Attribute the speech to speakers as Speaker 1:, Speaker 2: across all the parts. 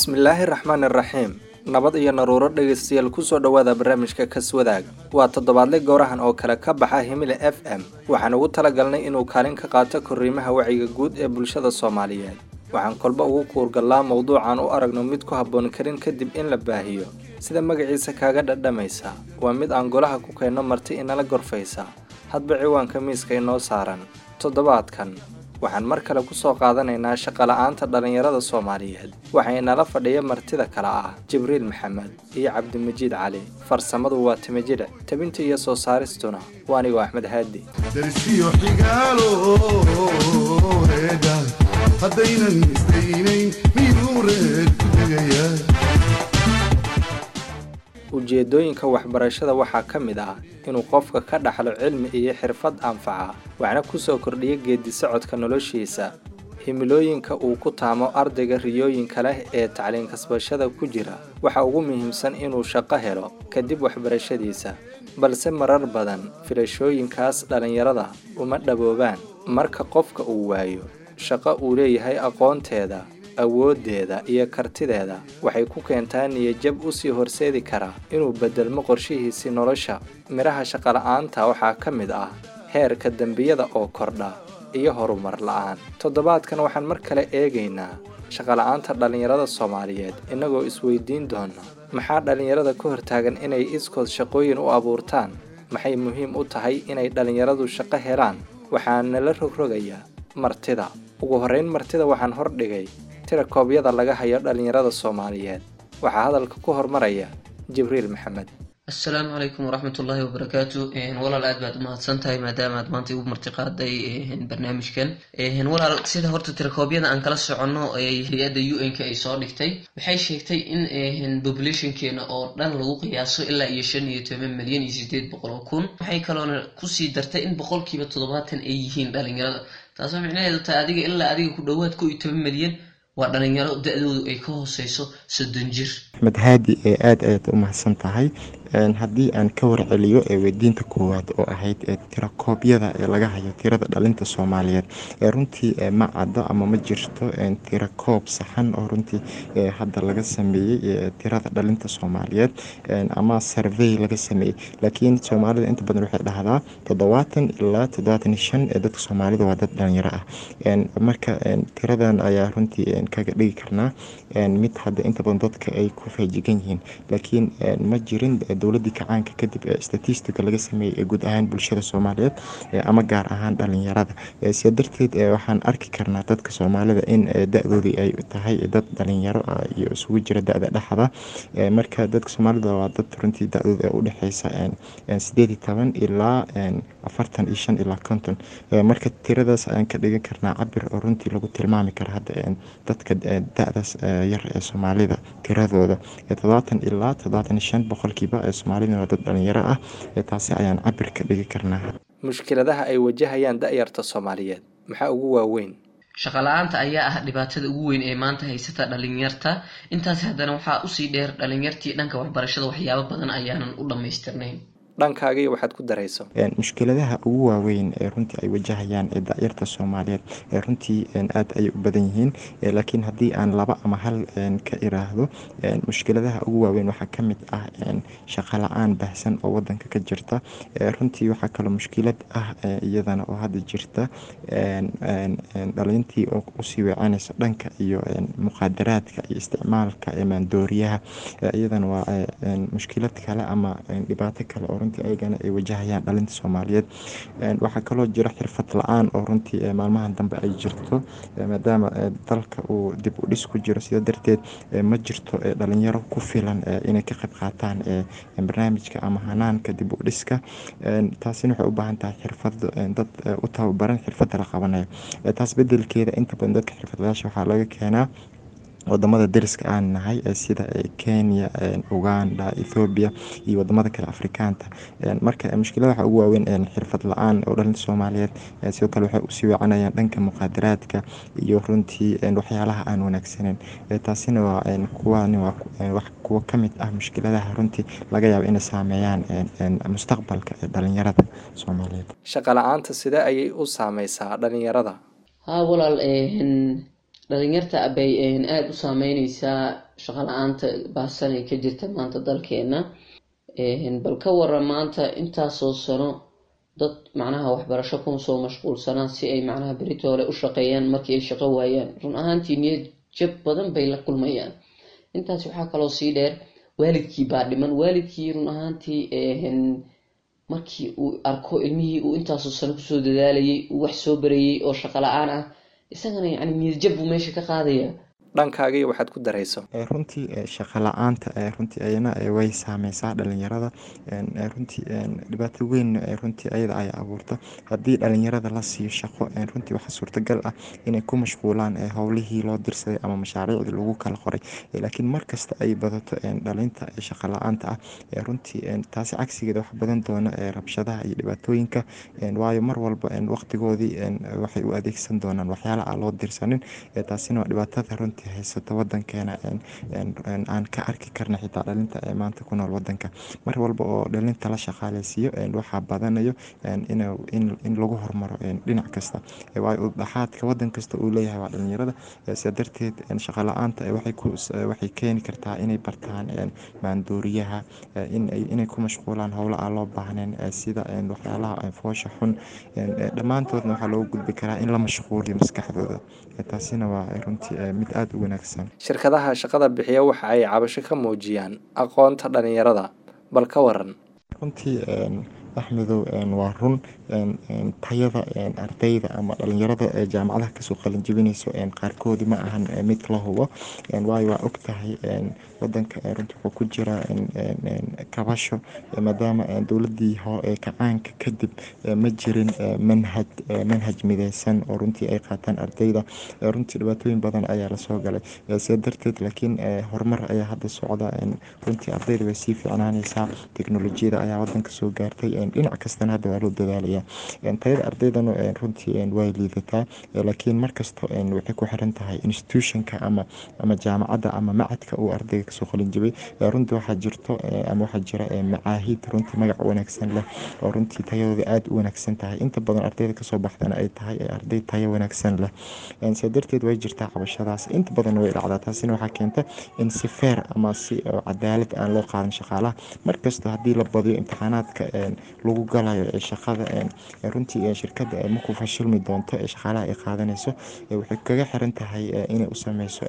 Speaker 1: bismillaahi raxmaani raxiim nabad iyo naruuro dhegaystayaal kusoo dhowaada barnaamijka kaswadaag waa toddobaadle gowrahan oo kale ka baxa himile f m waxaan ugu talagalnay inuu kaalin ka qaato korriimaha wacyiga guud ee bulshada soomaaliyeed waxaan kolba ugu kuurgallaa mowduucan u aragno mid ku habboon karin kadib in la baahiyo sida magaciisa kaaga dhadhamaysa waa mid aan golaha ku keenno marti inala gorfaysa hadba ciwaanka miiska inoo saaran toddobaadkan waxaan mar kale ku soo qaadanaynaa shaqola'aanta dhallinyarada soomaaliyeed waxaa inala fadhiya martida kale ah jibriil maxamed iyo cabdimajiid cali farsamadu waa timajidhe tabinta iyo soo saaristuna waa anigoo axmed haadi
Speaker 2: darsiyo xigaalo reedha haddaynan isdaynayn miduu reer ku tegaya
Speaker 1: ujeedooyinka waxbarashada waxaa ka mid ah inuu qofka ka dhaxlo cilmi iyo xirfad anfaca waxna kusoo kordhiya geedi socodka noloshiisa himilooyinka uu ku taamo ardayga riyooyinka leh ee tacliin kasbashada ku jira waxa ugu muhiimsan inuu shaqo helo kadib waxbarashadiisa balse marar badan filashooyinkaas dhallinyarada uma dhaboobaan marka qofka uu waayo shaqo uu leeyahay aqoonteeda awooddeeda iyo kartideeda waxay ku keentaa niyajab usii horseedi karaa inuu beddelmo qorshihiisii nolosha midhaha shaqola'aanta waxaa ka mid ah heerka dembiyada oo kordha iyo horumar la'aan toddobaadkan waxaan mar kale eegaynaa shaqola'aanta dhallinyarada soomaaliyeed innagoo isweydiin doona maxaa dhallinyarada ka hortaagan inay iskood shaqooyin u abuurtaan maxay muhiim u tahay inay dhallinyaradu shaqo helaan waxaana la rogrogayaa martida ugu horrayn martida waxaan hordhigay tira koobyada laga hayo dhallinyarada soomaaliyeed waxaa hadalka ku hormaraya jibriil maxamed
Speaker 3: assalaamu calaykum waraxmatullaahi wabarakaatu walaal aad baad umahadsan tahay maadaama aad maanta igu martiqaaday barnaamijkan walaal sida horta tirakoobyada aan kala soconno hay-adda u n k ay soo dhigtay waxay sheegtay in populationkeena oo dhan lagu qiyaaso ilaa iyo shan iyo toban milyan iyo sideed boqol oo kun waxay kaloona kusii dartay in boqolkiiba toddobaatan ay yihiin dhalinyarada taasoo micnaheedu tahay adiga ilaa adiga ku dhowaad ko iyo toban milyan waa dhalinyaro da-doodu ay ka hooseyso soddon jir
Speaker 4: axmed haadi ee aada ayaad u mahadsan tahay haddii aan ka warceliyo weydiinta koowaad oo ahayd tirakoobyada ee laga hayo tirada dhalinta soomaaliyeed runtii ma caddo ama ma jirto tirakoob saxan oo runtii hadda laga sameeyey tirada dhalinta soomaaliyeed ama survey laga sameeyey laakiin soomaalida inta badan waxay dhahdaa toddobaatan ilaa toddobaatan shan ee dadka soomaalida waa dad dhalinyaro ah marka tiradan ayaa runtii kaga dhigi karnaa mid hadda inta badan dadka ay ku feejigan yihiin laakiin ma jirin dowladii kacaanka kadib statistica laga sameeyey ee guud ahaan bulshada soomaaliyeed ama gaar ahaan dhalinyarada sia darteed waxaan arki karnaa dadka soomaalida in da-doodii ay tahay dad dhalinyaro iyo isugu jira da-da dhexda marka dadka soomaalida waa dad runtii da-dooda udhexeysa sideed iyo toban ilaa afartan iyo shan ilaa konton marka tiradaas ayaan ka dhigan karnaa cabir oo runtii lagu tilmaami kara hadda dadka da-daas yar ee soomaalida tiradooda toddobaatan ilaa toddobaatan iyo shan boqolkiiba ee soomaalida waa dad dhalinyaro ah taasi ayaan cabir ka dhigi karnaa
Speaker 1: mushkiladaha ay wajahayaan da-yarta soomaaliyeed maxaa ugu waaweyn
Speaker 3: shaqala-aanta ayaa ah dhibaatada ugu weyn ee maanta haysata dhalinyarta intaasi haddana waxaa usii dheer dhalinyartii dhanka waxbarashada waxyaabo badan ayaanan u dhammaystirnayn
Speaker 1: dhankaagiiyo waxaad ku darayso
Speaker 4: mushkiladaha ugu waaweyn ee runtii ay wajahayaan ee da-yarta soomaaliyeed ee runtii aada ayay u badan yihiin laakiin haddii aan laba ama hal ka iraahdo mushkiladaha ugu waaweyn waxaa ka mid ah shaqo la-aan baahsan oo wadanka ka jirta runtii waxaa kaloo mushkilad ah iyadana oo hadda jirta dhalintii oo usii weecanaysa dhanka iyo muqaadaraadka iyo isticmaalka maandooriyaha iyadana waa mushkilad kale ama dhibaato kale oo runtii ayagana ay wajahayaan dhalinta soomaaliyeed waxaa kaloo jira xirfad la-aan oo runtii maalmahan dambe ay jirto maadaama dalka uu dib u dhis ku jiro sida darteed ma jirto dhalinyaro ku filan inay ka qayb qaataan barnaamijka ama hanaanka dib u dhiska taasina waxay u baahan tahay xirfado dad u tababaran xirfadda la qabanayo taas bedelkeeda inta badan dadka xirfadlayaasha waxaa laga keenaa wadamada dariska aan nahay sida kenya uganda ethoobiya iyo wadamada kale afrikaanta marka mushkilada waxaa ugu waaweyn xirfad la-aan oo dhalinta soomaaliyeed sidoo kale waxay usii weecanayaan dhanka muqaadaraadka iyo runtii waxyaalaha aan wanaagsaneyn taasina waa kuwan waa kuwo kamid ah mushkiladaha runtii laga yaabo inay saameeyaan mustaqbalka dhalinyarada soomaaliyeed
Speaker 1: shaqo la-aanta sidee ayay u saameysaa dhalinyarada
Speaker 3: haa walaal dhalinyarta bay aada u saameyneysaa shaqo la-aanta baasan ee ka jirta maanta dalkeena bal ka waran maanta intaasoo sano dad macnaha waxbarasho kuma soo mashquulsanaan si ay macnaha berito hore u shaqeeyaan markii ay shaqo waayaan run ahaantii niyad jab badan bay la kulmayaan intaas waxaa kaloo sii dheer waalidkii baa dhiman waalidkii run ahaantii markii uu arko ilmihii uu intaasoo sano kusoo dadaalayay uu wax soo barayay oo shaqo la-aan ah isagana yacni niyadjab buu meesha ka qaadaya
Speaker 1: dhankaagiyo waxaad ku darayso
Speaker 4: runtii shaqo la-aanta runtii ayana way saameysaa dhalinyarada runtii dhibaato weyn runtii ayada ay abuurta haddii dhalinyarada la siiyo shaqo runtii waxaa suurtagal ah inay ku mashquulaan howlihii loo dirsaday ama mashaariicdii lagu kala qoray laakiin markasta ay badato dhalinta shaqo la-aanta ah runtii taasi cagsigeeda wax badan doona rabshadaha iyo dhibaatooyinka waayo mar walba waqtigoodii waxay u adeegsan doonaan waxyaala aan loo dirsanin taasina waa dhibaatada runtii haysata wadankeena aan ka arki karna xitaa dhalinta ee maanta ku nool wadanka mar walba oo dhalinta la shaqaaleysiiyo waxaa badanayo in lagu hormaro dhinac kasta waayo udhaxaadka wadan kasta uu leeyahay waa dhalinyarada sida darteed shaqo la-aanta waxay keeni kartaa inay bartaan maandooriyaha inay ku mashquulaan howlo aan loo baahnayn sida waxyaalaha foosha xun dhammaantoodna waxaa loogu gudbi karaa in la mashquuliyo maskaxdooda taasina waa runtii mid aada u wanaagsan
Speaker 1: shirkadaha shaqada bixiya waxa ay cabasho ka muujiyaan aqoonta dhalinyarada bal ka waran
Speaker 4: runtii axmedow waa run tayada ardayda ama dhalinyarada jaamacadaha kasoo qalinjibinayso qaarkoodi ma ahan mid la hubo waayo waa og tahay wadanka runtii wuxuu ku jira kabasho maadaama dowladii kacaanka kadib ma jirin manhaj manhaj mideysan oo runtii ay qaataan ardayda runtii dhibaatooyin badan ayaa lasoo galay sida darteed laakiin horumar ayaa hadda socda runtii ardayda way sii fiicnaaneysaa teknolojiyada ayaa wadanka soo gaartay dhinac kastana hadda waa loo dadaalaya tayada ardaydana runtii way liidataa laakiin markasta waxay ku xiran tahay institutionka ama ama jaamacadda ama macadka uu ardayga kasoo qalinjibay runtii waxaa jirto ama waxaa jira macaahid runtii magac wanaagsan leh oo runtii tayadooda aada u wanaagsan tahay inta badan ardayda kasoo baxdana ay tahay arday tayo wanaagsan leh sidaa darteed way jirtaa cabashadaas inta badan way dhacdaa taasina waxaa keenta in si feer ama si cadaalad aan loo qaadan shaqaalaha markasta haddii la badiyo imtixaanaadka lagu galayo ee shaqada runtii shirkada maku fashilmi doonto ee shaqaalaha ay qaadanayso waxay kaga xiran tahay inay u sameyso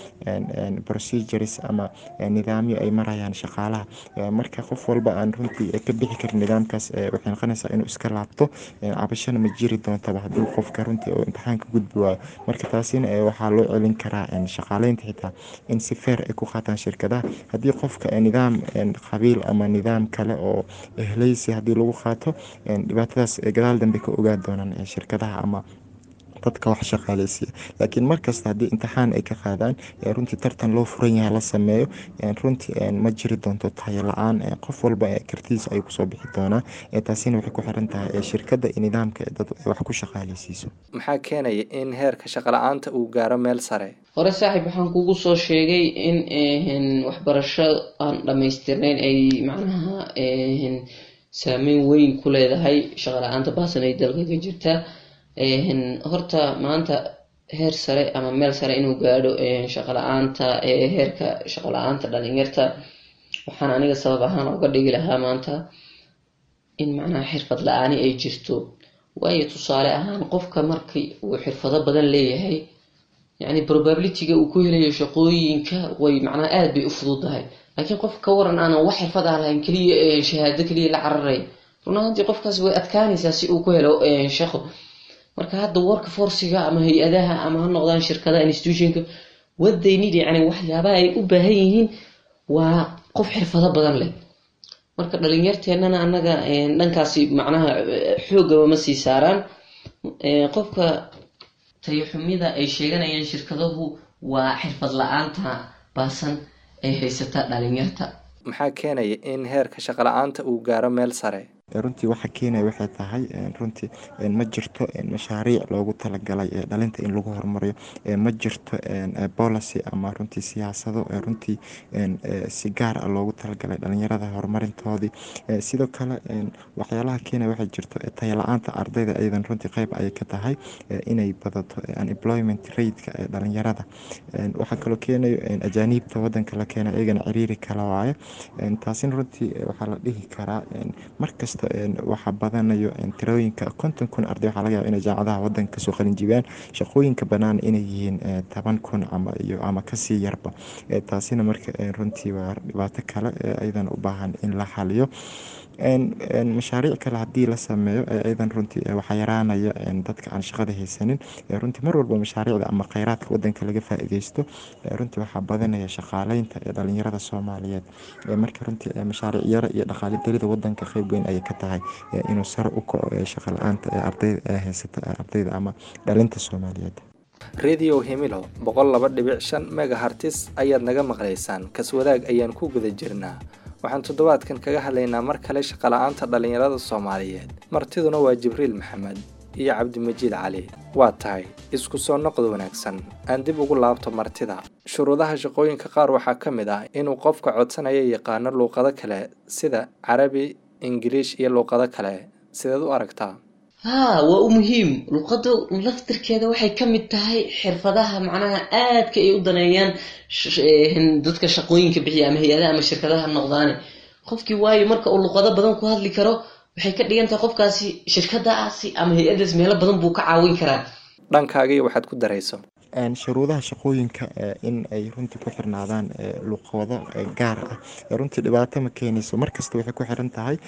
Speaker 4: procedures ama nidaamyo ay marayaan shaqaalaha marka qof walba aan runtii ka bixi karin nidaamkaas waxay noqonaysaa inuu iska laabto cabashana ma jiri doontaba haddii qofka runtii oo imtixaanka gudbi waayo marka taasina waxaa loo celin karaa shaqaaleynta xitaa in si feer ay ku qaataan shirkadaha haddii qofka nidaam qabiil ama nidaam kale oo ehleysi haddii lagu qaato dhibaatadaas gadaal dambe ka ogaan doonaan shirkadaha ama dadka wax shaqaaleysiya laakiin markasta haddii imtixaan ay ka qaadaan runtii tartan loo furan yahay la sameeyo runtii ma jiri doonto tayo la-aan qof walba kartidiisa ay kusoo bixi doonaa taasina waxay ku xiran tahay shirkadda iyo nidaamka dad wax ku shaqaaleysiiso
Speaker 1: maxaa keenaya in heerka shaqo la-aanta uu gaaro meel sare
Speaker 3: hore saaxiib waxaan kugu soo sheegay in waxbarasho aan dhamaystirnayn ay macnaha saameyn weyn ku leedahay shaqo la-aanta baasan ay dalka ka jirta horta maanta heer sare ama meel sare inuu gaadho shaqo la-aanta heerka shaqo la-aanta dhalinyarta waxaan aniga sabab ahaan uga dhigi lahaa maanta in macnaha xirfad la-aani ay jirto waayo tusaale ahaan qofka markii uu xirfado badan leeyahay yacni probabilityga uu ku helayo shaqooyinka way macnaha aada bay u fududahay laakiin qof ka waran aanan wax xirfad ah lahayn keliya shahaado keliya la cararay run ahaantii qofkaas way adkaanaysaa si uu ku helo shaqo marka hadda warka forsiga ama hay-adaha ama ha noqdaan shirkadaha institutionka wadaynid yani waxyaabaha ay u baahan yihiin waa qof xirfado badan leh marka dhalinyarteennana annaga dhankaasi macnaha xoogaba ma sii saaraan qofka tayaxumida ay sheeganayaan shirkadahu waa xirfad la-aanta baasan ay haysata dhalinyarta
Speaker 1: maxaa keenaya in heerka shaqo la-aanta uu gaaro meel sare
Speaker 4: runtii waxa keenaya waxay tahay runtii ma jirto mashaariic loogu talagalay dhalinta in lagu horumariyo ma jirto policy ama runtii siyaasado runtii si gaar ah loogu talagalay dhalinyarada horumarintoodii sidoo kale waxyaalaha keenaya waxay jirto tayala-aanta ardayda iyadan runtii qeyb ayay ka tahay inay badato unemployment rateka ee dhalinyarada waxaa kaloo keenayo ajaaniibta wadanka la keena iyagana ciriiri kala waayo taasina runtii waxaa la dhihi karaa markasta waxaa badanayo tirooyinka konton kun arday waxaa laga yaba inay jaamacadaha wadanka kasoo qalinjibiyaan shaqooyinka banaan inay yihiin toban kun ama iyo ama kasii yarba taasina marka runtii waa dhibaato kale iyadan u baahan in la xaliyo mashaariic kale haddii la sameeyo iyadan runtii waxaa yaraanaya dadka aan shaqada haysanin runtii mar walba mashaariicda ama kheyraadka wadanka laga faa-ideysto runtii waxaa badanaya shaqaaleynta ee dhalinyarada soomaaliyeed marka runtii mashaariic yaro iyo dhaqaali darida wadanka qeyb weyn ayay ka tahay inuu sare u kaco shaqa la-aanta ee ardayda haysata ardayda ama dhalinta soomaaliyeed
Speaker 1: radio hemilo boqol laba dhibic shan megahartis ayaad naga maqlaysaan kaswadaag ayaan ku guda jirnaa waxaan toddobaadkan kaga hadlaynaa mar kale shaqala-aanta dhallinyarada soomaaliyeed martiduna waa jibriil maxamed iyo cabdimajiid cali waa tahay isku soo noqod wanaagsan aan dib ugu laabto martida shuruudaha shaqooyinka qaar waxaa ka mid ah inuu qofka codsanaya yaqaano luuqado kale sida carabi ingiliish iyo luuqado kale sideed u aragtaa
Speaker 3: haa waa u muhiim luqadda laftirkeeda waxay ka mid tahay xirfadaha macnaha aadka ay u daneeyaan dadka shaqooyinka bixiya ama hay-adaha ama shirkadaha noqdaane qofkii waayo marka uu luqado badan ku hadli karo waxay ka dhigan tahay qofkaasi shirkadaasi ama hay-adaas meelo badan buu ka caawin karaa
Speaker 1: dhankaagii waxaad ku darayso
Speaker 4: shuruudaha shaqooyinka in ay runtii ku xirnaadaan luqado gaar ah runtii dhibaato ma keenayso markasta waxay ku xiran tahay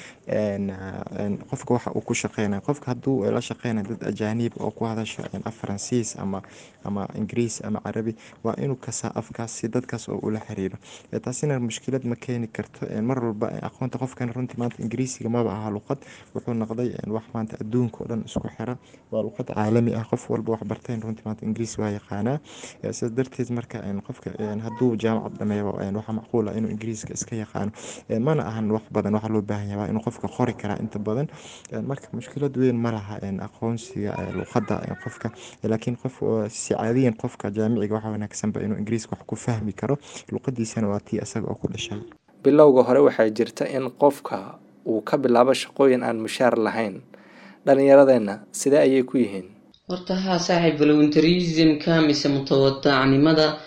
Speaker 4: qofka waxa uu ku shaqeynaya qofka hadduu la shaqeynaya dad ajaaniib oo ku hadasho af faransiis ama ama ingiriis ama carabi waa inuu kasaa afkaas si dadkaas oo ula xiriiro taasina mushkilad ma keeni karto mar walba aqoonta qofkan runtii maanta ingiriisiga maba aha luqad wuxuu noqday wax maanta adduunka oo dhan isku xira waa luqad caalami ah qof walba wax barteen runtii maanta ingiriis waa yaqaanaa sidaas darteed marka qofka hadduu jaamacad dhameeyo waxaa macquul ah inuu ingiriiska iska yaqaano mana ahan wax badan waxaa loo baahan yahay inuu qofka qori karaa inta badan marka mushkilad weyn ma laha aqoonsiga luqadda qofka laakiin qof si caadiyan qofka jaamiciga waxaa wanaagsanba inuu ingiriiska wax ku fahmi karo luqadiisana waa tii isaga oo ku dhashay
Speaker 1: bilowga hore waxaa jirta in qofka uu ka bilaabo shaqooyin aan mushaar lahayn dhallinyaradeenna sidee ayay ku yihiin
Speaker 3: horta haa saaxiib voluntarismka mise mutawadacnimada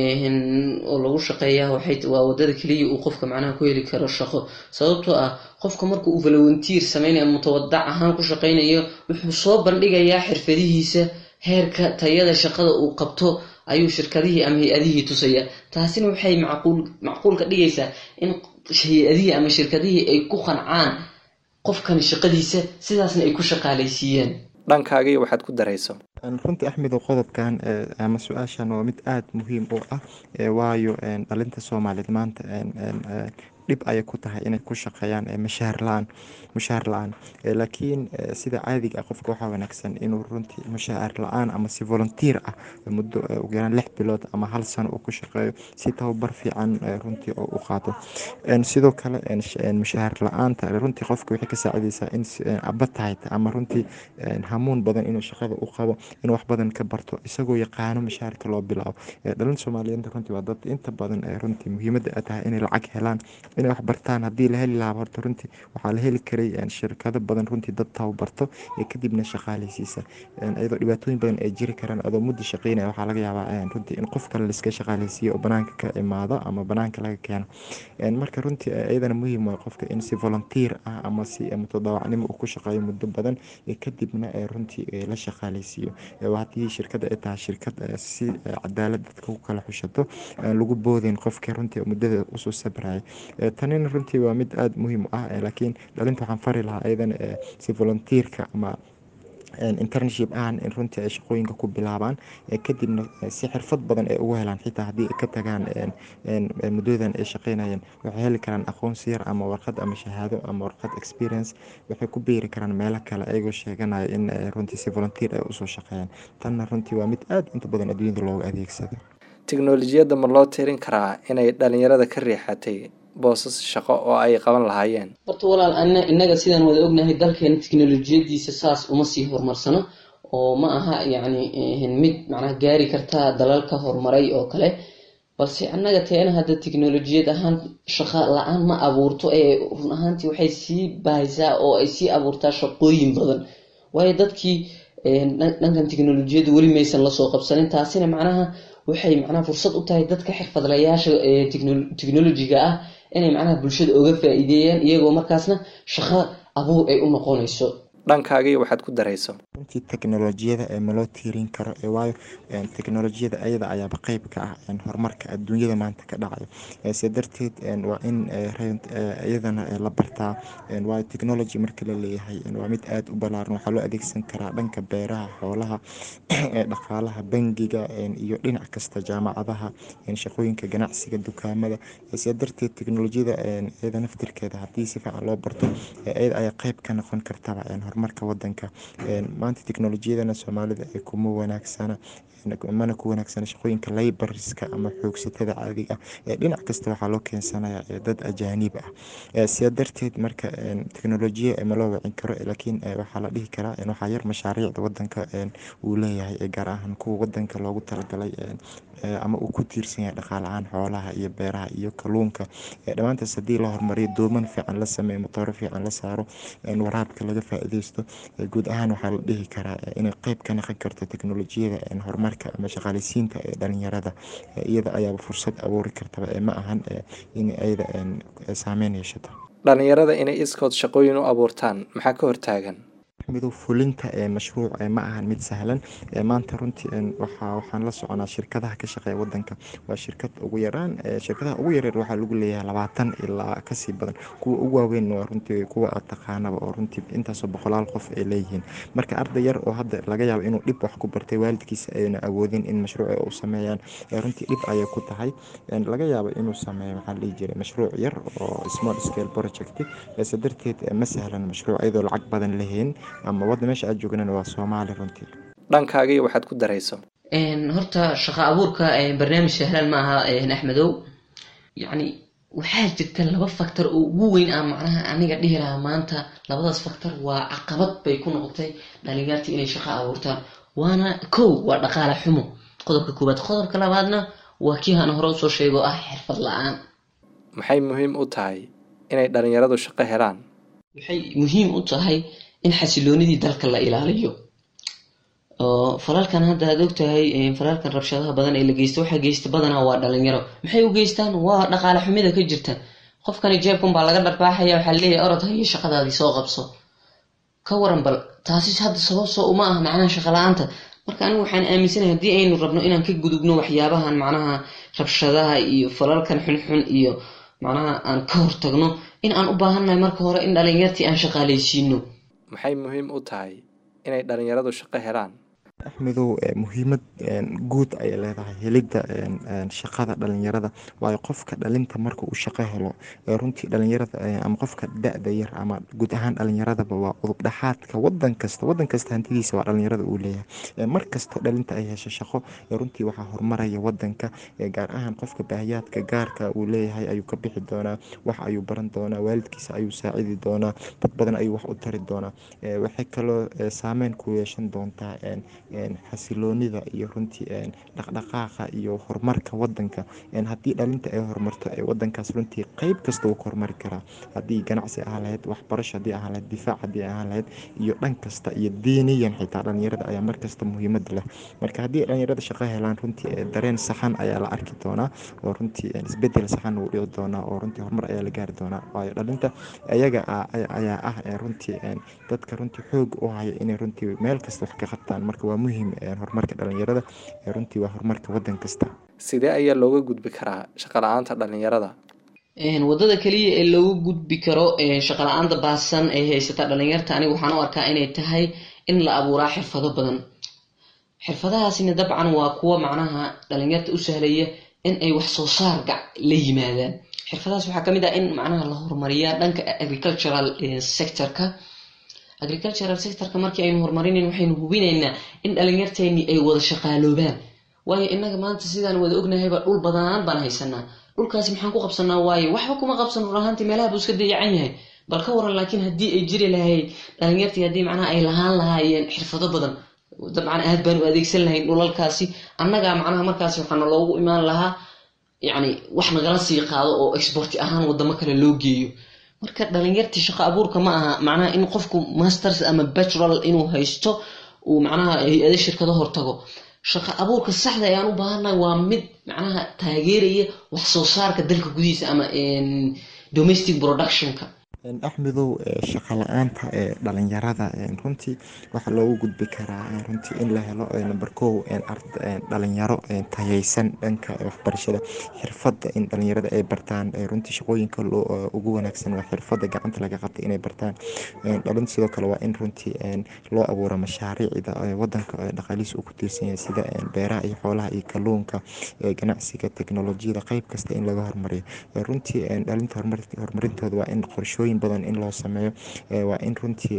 Speaker 3: oo lagu shaqeeya waxay waa wadada keliya uu qofka macnaha ku heli karo shaqo sababtoo ah qofka marka uu volunteer sameynaya mutawadac ahaan ku shaqeynayo wuxuu soo bandhigayaa xirfadihiisa heerka tayada shaqada uu qabto ayuu shirkadihii ama hay-adihii tusaya taasina waxay macquul macquul ka dhigaysaa in hay-adihii ama shirkadihii ay ku qancaan qofkan shaqadiisa sidaasna ay ku shaqaalaysiiyaan
Speaker 1: dhankaagii waxaad ku darayso
Speaker 4: runtii axmedow qodobkan ama su-aashan waa mid aada muhiim u ah waayo dhalinta soomaaliyeed maanta dhib ayay ku tahay inay ku shaqeeyaan mashaar la-aan mushaar la-aan laakiin sida caadiga ah qofka waxaa wanaagsan inuu runtii mushaar la-aan ama si volunteer ah muddo ugu yaraan lix bilood ama hal sano uu ku shaqeeyo si tababar fiican runtii oo u qaato sidoo kale mushaar la-aanta runtii qofka waxay ka saacideysaa in appetite ama runtii hamuun badan inuu shaqada u qabo inuu wax badan ka barto isagoo yaqaano mushaarka loo bilaabo dhalin soomaaliyeed runtii waa dad inta badan runtii muhiimadda ay tahay inay lacag helaan inay wax bartaan haddii la heli lahaa horta runtii waxaa la heli karay shirkado badan runtii dad tababarto ee kadibna shaqaaleysiisa iyadoo dhibaatooyin badan ay jiri karaan adoo mudda shaqeynaya waxaa laga yaabaa runtii in qof kale laiska shaqaaleysiiyo oo banaanka ka imaado ama banaanka laga keeno marka runtii iyadana muhiim waa qofka in si volunteer ah ama si mutadawacnimo uu ku shaqeeyo muddo badan kadibna runtii la shaqaaleysiiyo haddii shirkada ay tahay shirkad si cadaalad dadka ku kala xushato lagu boodin qofka runtii muddada usoo sabraya tanina runtii waa mid aada muhiim u ah laakiin dhalinta waxaan fari lahaa iyadan si volunteerka ama internship ahan in runtii ay shaqooyinka ku bilaabaan kadibna si xirfad badan ay ugu helaan xitaa haddii ay ka tagaan muddadan ay shaqeynayeen waxay heli karaan aqoonsi yar ama warqad ama shahaado ama warqad experience waxay ku beeri karaan meelo kale ayagoo sheeganaya in runtii si volunteer ay usoo shaqeeyaan tanna runtii waa mid aada inta badan adduunyada looga adeegsado
Speaker 1: tiknolojiyadda ma loo tirin karaa inay dhalinyarada ka riixatay boosas shaqo oo ay qaban lahaayeen
Speaker 3: horta walaal ana innaga sidaan wada ognahay dalkeena teknolojiyadiisa saas uma sii horumarsano oo ma aha yacni mid macnaha gaari karta dalalka horumaray oo kale balse annaga teena hadda teknolojiyad ahaan shaqo la-aan ma abuurto ee run ahaantii waxay sii bahaysaa oo ay sii abuurtaa shaqooyin badan waayo dadkii dhankan teknolojiyadda weli maysan lasoo qabsanin taasina macnaha waxay macnaha fursad u tahay dadka xirfadlayaasha technolojiga ah inay macnaha bulshada oga faa-iideeyaan iyagoo markaasna shaqo abuur ay u noqonayso
Speaker 1: dhankaagii waxaad ku darayso
Speaker 4: runtii teknolojiyada ee maloo tiirin karo ee waayo teknolojiyada ayada ayaaba qeyb ka ah horumarka adduunyada maanta ka dhacayo se darteed waa in iyadana la bartaa waayo technology marka la leeyahay waa mid aada u balaaran waxaa loo adeegsan karaa dhanka beeraha xoolaha dhaqaalaha bangiga iyo dhinac kasta jaamacadaha shaqooyinka ganacsiga dukaamada se darteed teknolojiyada iyada naftirkeeda haddii si fiican loo barto iyada ayaa qeyb ka noqon kartaba horumarka wadanka maanta teknolojiyadana soomaalida ee kuma wanaagsana mana ku wanaagsana shaqooyinka laybariska ama xoogsatada caadiga ah dhinac kasta waxaa loo keensanaya dad ajaanib ah sidaa darteed marka teknolojiya ma loo wacin karo laakiin waxaa la dhihi karaa waxaa yar mashaariicda wadanka uu leeyahay gaar ahaan kuwa wadanka loogu talagalay ama uu ku tiirsan yahay dhaqaalahaan xoolaha iyo beeraha iyo kaluunka dhammaantaas haddii la horumariyo dooman fiican la sameeyo matooro fiican la saaro waraabka laga faa-ideysto guud ahaan waxaa la dhihi karaa inay qeyb ka noqon karto teknolojiyada horumarka ama shaqaaleysiinta ee dhalinyarada iyada ayaaba fursad abuuri kartaba ma ahan in iyada saameyn yeeshato
Speaker 1: dhalinyarada inay iskood shaqooyin u abuurtaan maxaa ka hortaagan
Speaker 4: midow fulinta ee mashruuc ma ahan mid sahlan maanta runtii waxaan la soconaa shirkadaha ka shaqeeya wadanka waa shirkad ugu yaraan shirkadaha ugu yareer waxaa lagu leeyahay labaatan ilaa kasii badan kuwa ugu waaweyn waa runtii kuwa aad taqaanaba oo runtii intaasoo boqolaal qof ay leeyihiin marka arday yar oo hadda laga yaabo inuu dhib wax ku bartay waalidkiisa ayna awoodin in mashruuc u sameeyaan runtii dhib ayay ku tahay laga yaabo inuu sameeyo maxaa dhihi jiray mashruuc yar oo small scale project se darteed ma sahlan mashruuc iyadoo lacag badan lahayn ama wadda meesha aad joognana waa soomaali runtii
Speaker 1: dhankaagii waxaad ku darayso
Speaker 3: horta shaqo abuurka barnaamij sahlan ma aha axmedow yacni waxaa jirta laba factor oo ugu weyn ah macnaha aniga dhihi lahaa maanta labadaas factor waa caqabad bay ku noqotay dhalinyarta inay shaqo abuurtaan waana kow waa dhaqaale xumo qodobka koowaad qodobka labaadna waa kii hana hore usoo sheego ah xirfad la-aan
Speaker 1: maxay muhiim u tahay inay dhalinyaradu shaqo helaan
Speaker 3: waxay muhiim u tahay in xasiloonidii dalka la ilaaliyo oo falalkan hadda aad ogtahay falalkan rabshadaha badan ee la geysta waxaa geysta badanaa waa dhalinyaro maxay u geystaan waa dhaqaale xumida ka jirta qofkani jeebkan baa laga dharbaaxaya waxaa leeyahay orod hayo shaqadaadii soo qabso ka waran bal taasi hadda sabab soo uma ah macnaha shaqo la-aanta marka anigu waxaan aaminsanahay haddii aynu rabno inaan ka gudubno waxyaabahan macnaha rabshadaha iyo falalkan xunxun iyo macnaha aan ka hortagno in aan u baahannahay marka hore in dhalinyartii aan shaqaaleysiino
Speaker 1: maxay muhiim u tahay inay dhalinyaradu shaqo helaan
Speaker 4: axmedow muhiimad guud ayay leedahay helidda shaqada dhalinyarada waayo qofka dhalinta marka uu shaqo helo runtii dhalinyarada ama qofka da-da yar ama guud ahaan dhalinyaradaba waa udub dhaxaadka wadan kasta wadan kasta hantidiisa waa dhalinyarada uu leeyahay mar kasta dhalinta ay hesho shaqo runtii waxaa horumaraya wadanka gaar ahaan qofka baahiyaadka gaarka uu leeyahay ayuu ka bixi doonaa wax ayuu baran doonaa waalidkiisa ayuu saacidi doonaa dad badan ayuu wax u tari doonaa waxay kaloo saameyn ku yeeshan doontaa xasiloonida iyo runtii dhaqdhaqaaqa iyo horumarka wadanka haddii dhalinta ay horumarto wadankaas runtii qeyb kasta uu ka horumari karaa haddii ganacsi ahaa lahayd waxbarasho haddii ahaa lahayd difaac haddii ahaa lahayd iyo dhan kasta iyo diiniyan xitaa dhalinyarada ayaa markasta muhiimad leh marka haddii dhalinyarada shaqo helaan runtii dareen saxan ayaa la arki doonaa oo runtii isbedel saxan uu dhici doonaa oo runtii horumar ayaa la gaari doonaa waayo dhalinta iyaga ayaa ah runtii dadka runtii xoog u haya inay runtii meel kasta wax ka qabtaan marka waa muhiim horumarka dhalinyarada runtii waa horumarka wadan kasta
Speaker 1: sidee ayaa looga gudbi karaa shaqo la-aanta dhalinyarada
Speaker 3: wadada keliya ee loogu gudbi karo shaqo la-aanta baahsan ee haysata dhalinyarta aniga waxaan u arkaa inay tahay in la abuuraa xirfado badan xirfadahaasina dabcan waa kuwa macnaha dhalinyarta u sahlaya in ay wax soo saar gac la yimaadaan xirfadahaas waxaa kamid ah in macnaha la horumariyaa dhanka agricultural sectorka agricultural sectorka markii aynu horumarinayn waxaynu hubinaynaa in dhalinyarteeni ay wada shaqaaloobaan waayo inaga maanta sidaan wada ognahayba dhul badanaan baan haysanaa dhulkaasi maxaan ku qabsanaa waaye waxba kuma qabsan run ahaantii meelaha buu iska dayacan yahay bal ka waran laakiin haddii ay jiri lahayd dhalinyartii haddii macnaha ay lahaan lahaayeen xirfado badan dabcan aad baan u adeegsan lahayn dhulalkaasi annagaa macnaha markaasi waxaana loogu imaan lahaa yacni wax nagala sii qaado oo exporti ahaan wadamo kale loo geeyo marka dhalinyartii shaqo abuurka ma aha macnaha in qofku masters ama bachelor inuu haysto uu macnaha hay-ado shirkado hortago shaqo abuurka saxda ayaan u baahannahay waa mid macnaha taageeraya wax soo saarka dalka gudihiisa ama domestic productionka
Speaker 4: axmedow shaqa la-aanta ee dhalinyarada runtii waxaa loogu gudbi karaa runtii in la helo number kow dhalinyaro tayeysan dhanka waxbarashada xirfada in dhalinyarada ay bartaan runtii shaqooyinka ugu wanaagsan waa xirfada gacanta laga qabtay inay bartaan dhalin sidoo kale waa in runtii loo abuuro mashaariicda wadanka dhaqaalihiisa uu ku tiirsan yahay sida beeraha iyo xoolaha iyo kalluunka ganacsiga teknolojiyada qeyb kasta in laga hormariyo runtii dhalinta horumarintooda waa in qorshooyin badan in loo sameeyo waa in runtii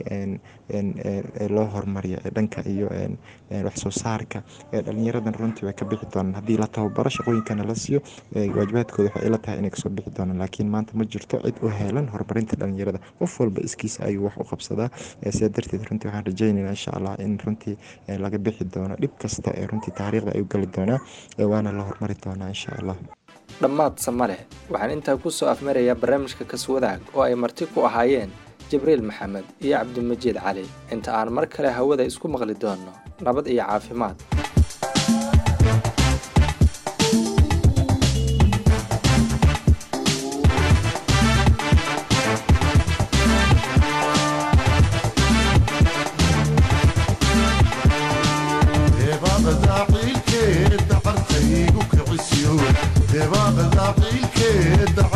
Speaker 4: loo hormariyo dhanka iyo waxsoo saarka dhalinyaradan runtii way ka bixi doonaan haddii la tababaro shaqooyinkana la siiyo waajibaadkooda waxay ila tahay inay kasoo bixi doonaan laakiin maanta ma jirto cid u heelan horumarinta dhalinyarada qof walba iskiisa ayuu wax u qabsadaa sidaa darteed runtii waxaan rajeynayna insha allah in runtii laga bixi doono dhib kasta ee runtii taariikhda ayuu gali doonaa waana la hormari doonaa insha allah
Speaker 1: dhammaad samale waxaan intaa ku soo afmarayaa barnaamijka kaswadaag oo ay marti ku ahaayeen jibriil maxamed iyo cabdimajiid cali inta aan mar kale hawada isku maqli doonno nabad iyo caafimaad
Speaker 2: deebaaqda ciilkeeda cartaygu kicisiyo deebaaqda ciilkeeda